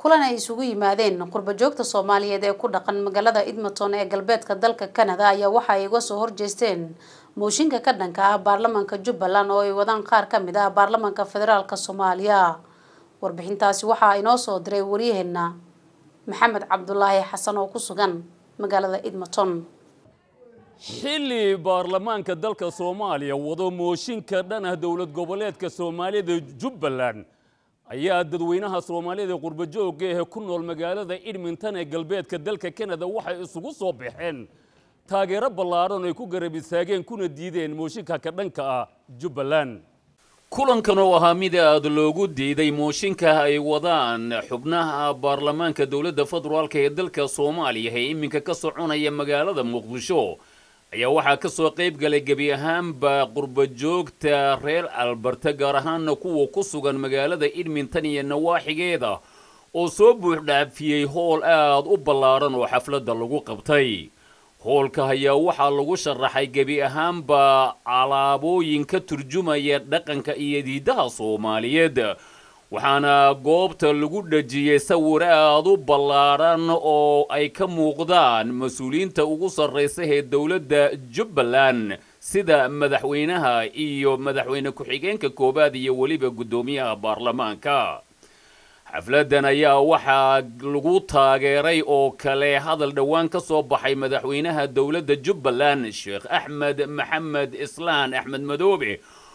kulan ay isugu yimaadeen qurbajoogta soomaaliyeed ee ku dhaqan magaalada edmonton ee galbeedka dalka canada ayaa waxa ay uga soo horjeesteen mooshinka ka dhanka ah baarlamaanka jubbaland oo ay wadaan qaar ka mid ah baarlamaanka federaalk soomaaliya warbixintaasi waxaa inoo soo diray waryaheena maxamed cabdulaahi xasan oo ku sugan magaalada edmonton xilli baarlamaanka dalka soomaaliya wado mooshinka dhan ah dowlad goboleedka soomaalida jubbaland ayaa dadweynaha soomaalida qurbajoogga ee ku nool magaalada edmonton ee galbeedka dalka canada waxay isugu soo baxeen taageero ballaadhan ay ku garab istaageen kuna diideen mooshinka ka dhanka ah jubbaland kulankan oo ahaa mid aad loogu diiday mooshinka ay wadaan xubnaha baarlamaanka dowladda federaalk ee dalka soomaaliya ee iminka ka soconaya magaalada muqdisho ayaa waxaa ka soo qayb galay gebi ahaanba qurbajoogta reer alberta gaar ahaana kuwa ku sugan magaalada edmonton iyo nawaaxigeeda oo soo buuxdhaafiyey howl aad u ballaadhan oo xafladda lagu qabtay hoolka ayaa waxaa lagu sharaxay gebi ahaanba alaabooyin ka turjumaya dhaqanka iyo diidaha soomaaliyeed waxaana goobta lagu dhejiyey sawir aad u ballaadhan oo ay ka muuqdaan mas-uuliyiinta ugu sarraysa ee dowladda jubbaland sida madaxweynaha iyo madaxweyne ku-xigeenka koowaad iyo weliba guddoomiyaha baarlamaanka xafladdan ayaa waxaa lagu taageeray oo kale hadal dhowaan ka soo baxay madaxweynaha dowladda jubbaland sheekh axmed maxamed islaan axmed madoobe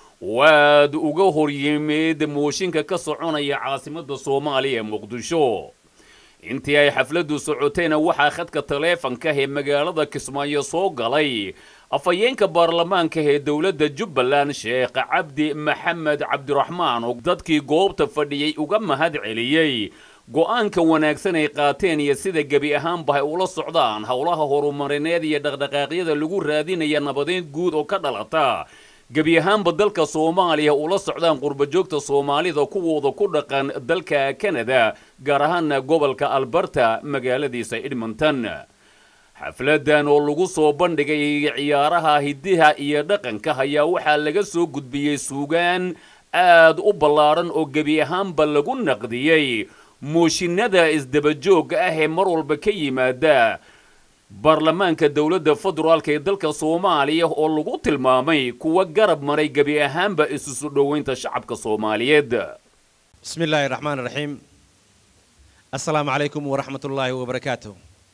waad uga hor yimid mooshinka ka soconaya caasimadda soomaaliya ee muqdisho intii ay xafladdu socotayna waxaa khadka taleefanka ee magaalada kismaayo soo galay afhayeenka baarlamaanka ee dowladda jubbaland sheekh cabdi maxamed cabdiraxmaan oo dadkii goobta fadhiyey uga mahad celiyey go-aanka wanaagsan ay qaateen iyo sida gebi ahaanba ay ula socdaan howlaha horumarineed iyo dhaqdhaqaaqyada lagu raadinaya nabadeyn guud oo ka dhalata gebi ahaanba dalka soomaaliya ula socdaan qurbajoogta soomaalida kuwooda ku dhaqan dalka canada gaar ahaana gobolka alberta magaaladiisa edmonton xafladdan oo lagu soo bandhigay ciyaaraha hidaha iyo dhaqanka ayaa waxaa laga soo gudbiyey suugaan aad u ballaadhan oo gebi ahaanba lagu naqdiyey mooshinada isdabajoogga ah ee mar walba ka yimaada baarlamaanka dowladda federaalk ee dalka soomaaliya oo lagu tilmaamay kuwa garab maray gebi ahaanba isusu dhoweynta shacabka soomaaliyeed bismi illaahi raxmaan raxiim assalaamu calaykum waraxmat ullaahi wabarakaatu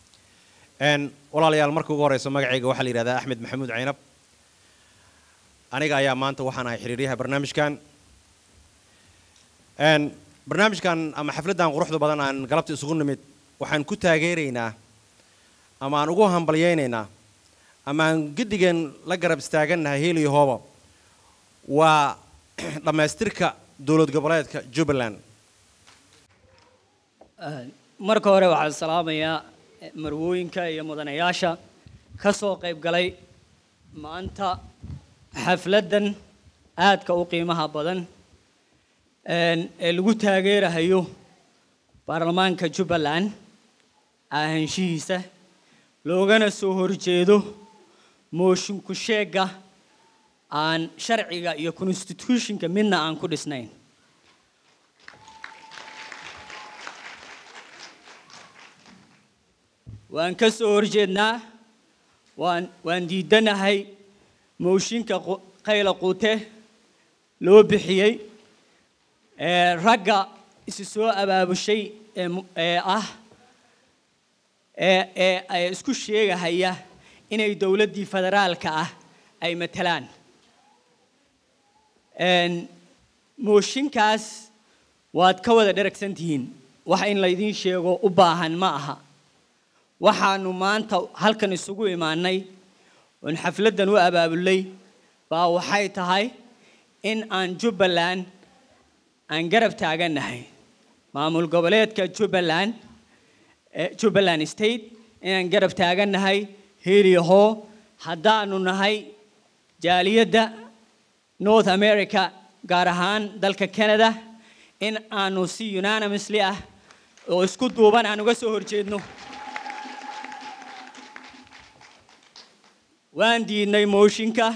walaalayaal marka ugu horeyso magacayga waxaa la yidhahdaa axmed maxamuud caynab aniga ayaa maanta waxaan ahay xiriiryaha barnaamijkan barnaamijkan ama xafladdan quruxda badan aan galabta isugu nimid waxaan ku taageeraynaa ama aan ugu hambalyaynaynaa ama aan gedigan la garab istaagannahay heliyo hooba waa dhammaystirka dowlad goboleedka jubbaland marka hore waxaan salaamayaa marwooyinka iyo mudanayaasha ka soo qayb galay maanta xafladdan aadka u qiimaha badan ee lagu taageerahayo baarlamaanka jubbaland ahaanshihiisa loogana soo horjeedo moosinku sheegga aan sharciga iyo constitutionka midna aan ku dhisnayn waan ka soo horjeednaa waan waan diidanahay mooshinka qayla quute loo bixiyey ee ragga isu soo abaabushay ee ah ee ee ee isku sheegahaya inay dowladdii federaalka ah ay matalaan mooshinkaas waad ka wada dheragsan tihiin wax in laydiin sheego u baahan ma aha waxaanu maanta halkan isugu imaanay oon xafladdan u abaabulay baa waxay tahay in aan jubbaland aan garab taagannahay maamul goboleedka jubbaland jubbaland state inaan garab taagannahay heliyaho haddaanu nahay jaaliyadda north america gaar ahaan dalka canada in aanu si unanimously ah oo isku duuban aan uga soo horjeedno waan diidnay mooshinka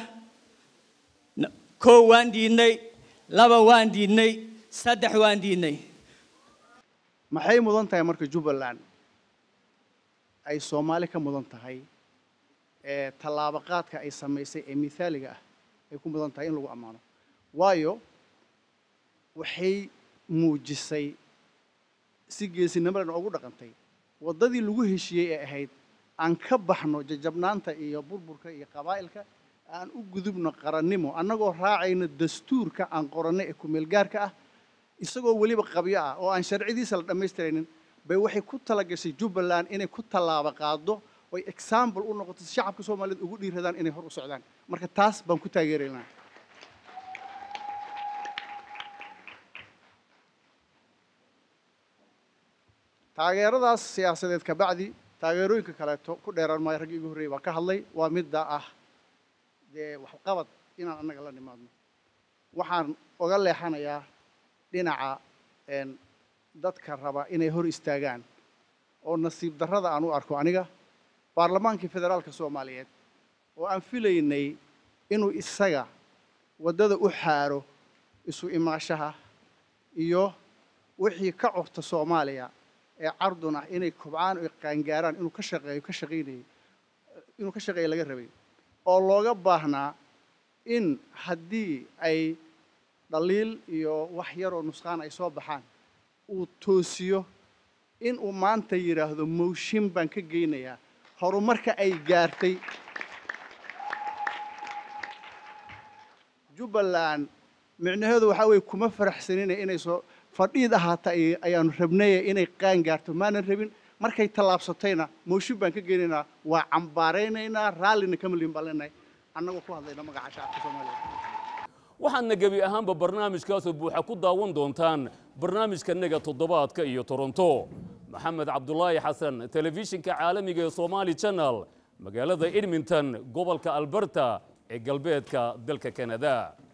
kow waan diidnay laba waan diidnay saddex waan diidnay maxay mudan tahay marka jubbaland ay soomaali ka mudan tahay ee tallaabo qaadka ay samaysay ee mithaaliga ah ay ku mudan tahay in lagu ammaano waayo waxay muujisay si geesinimada ugu dhaqantay waddadii lagu heshiiyey ee ahayd aan ka baxno jajabnaanta iyo burburka iyo qabaa'ilka aan u gudubno qarannimo annagoo raacayno dastuurka aan qoranno ee kumeelgaarka ah isagoo weliba qabyo ah oo aan sharcidiisa la dhammaystiraynin bay waxay ku talagashay jubbaland inay ku tallaabo qaado oy example u noqoto si shacabka soomaaliyeed ugu dhiiradaan inay hor u socdaan marka taas baan ku taageeraynaa taageeradaas siyaasadeed kabacdi taageerooyinka kaleeto ku dheeraan maayo raggii igu horreeyay baan ka hadlay waa midda ah dee waxqabad inaan annaga la nimaadno waxaan oga leexanayaa dhinaca een, dadka raba inay hor istaagaan oo nasiib darrada aan u arko aniga baarlamaankii federaalka soomaaliyeed oo aan filaynay inuu isaga waddada u xaaro isu imaashaha iyo wixii ka curta soomaaliya ee cardun ah inay kobcaan oo qaangaaraan inuu ka shaqeeyo ka shaqaynayay inuu ka shaqeeyo laga rabay oo looga baahnaa in haddii ay dhaliil iyo wax yaroo nusqaan ay soo baxaan uu toosiyo in uu maanta yidhaahdo mooshin baan ka geynayaa horumarka ay gaartay jubbaland micnaheedu waxaa weeye kuma faraxsanina inay soo fadhiid ahaata ay- ayaanu rabnaye inay qaan gaarto maanan rabin markay tallaabsatayna mooshin baan ka geynaynaa waa cambaaraynaynaa raallina kama liin baan leenahay annagoo ku hadlayna magaca shacabka soomaaliya waxaadna gebi ahaanba barnaamijkaasoo buuxa ku daawan doontaan barnaamijkanaga toddobaadka iyo toronto maxamed cabdulaahi xasan telefishinka caalamiga ee somaali channel magaalada edmonton gobolka alberta ee galbeedka dalka kanada